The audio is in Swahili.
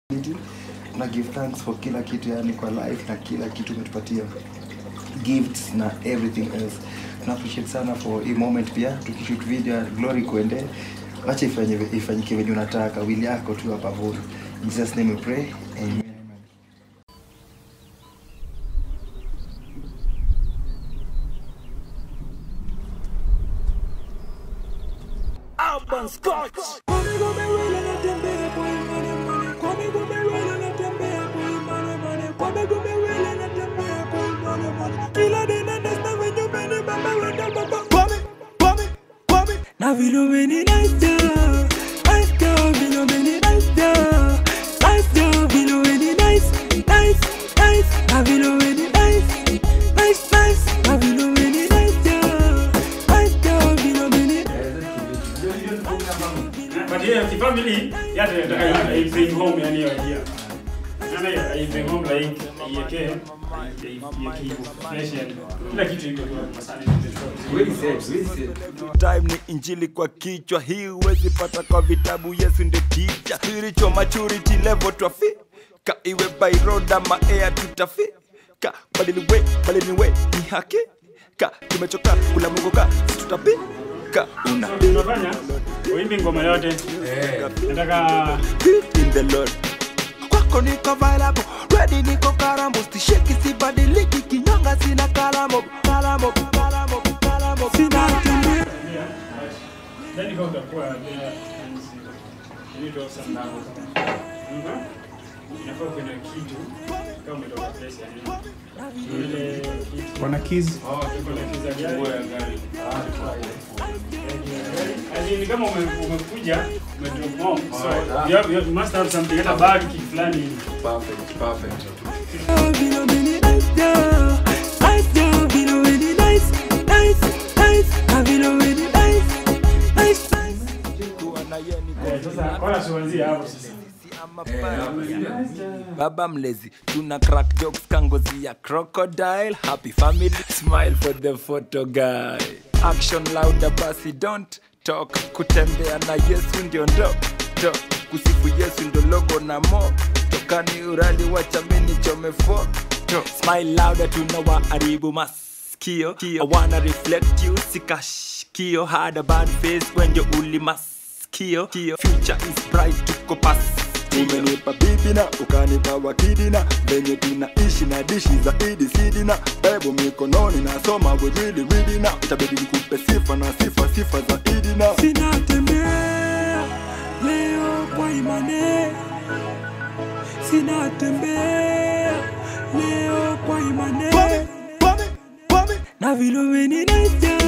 na give thanks for kila kitu yani kwa life na kila kitu umetupatia gifts na everything else tuna appreciate sana for hii moment pia tukishoot video ya glory kuende acha ifanye ifanyike venye unataka wili yako tu hapa vuri in jesus name we pray amen Urban Scotch. Na vilo meni nice girl, nice girl, vilo meni nice girl, nice girl, vilo meni nice, nice, nice, na vilo meni nice, nice, nice, na vilo meni nice girl, nice girl, vilo meni But yeah, kifamily yate nataka i bring home yani hiyo idea. Yana i bring home like iweke iweke hivyo fresh yani. Kila kitu iko tu masani. time ni injili kwa kichwa hii huwezi pata kwa vitabu yesu ndio ticha spiritual maturity level twafika iwe by road ama air tutafika badili we badili we ni haki ka tumechoka kula mungu ka tutapika una Tunafanya uimbi ngoma yote. Nataka in the lord kwako niko available ready niko karamo stisheki sibadiliki kinyonga sina kalamo kalamo kalamo kalamo sina tembea then kama utakuwa there you need to have some love. Mhm. Inafaa kuwe na kitu kama umetoka place yani. Ile kitu. Wana keys. Oh, tuko na kiza gari. As in, kama ume- umekuja umedrop home so you, have, you must have something hata bag kitu fulani hivi. vilo meni nice girl, nice girl, vilo meni nice, nice, nice, na vilo meni nice, nice, nice. kuwa na yeye niko Eh, Sasa wala tuanzie hapo sasa. baba mlezi tuna crack jokes kangozi ya crocodile happy family smile for the photo guy action louder basi don't talk kutembea na yesu ndio ndo to kusifu yesu ndo logo na mo tokani urali wachamini chome foto smile louder tunawaharibu maskio I wanna reflect you sikashikio had a bad face when you ulimaskio future is bright tuko past umenipa bibi na ukanipa wakidi na venye tunaishi na dishi zaidi sidi na bebo mikononi nasoma wewili wili na itabidi nikupe sifa na sifa sifa zaidi na Sina tembea leo kwa imani, sina tembea leo kwa imani, na vilo meni nice girl,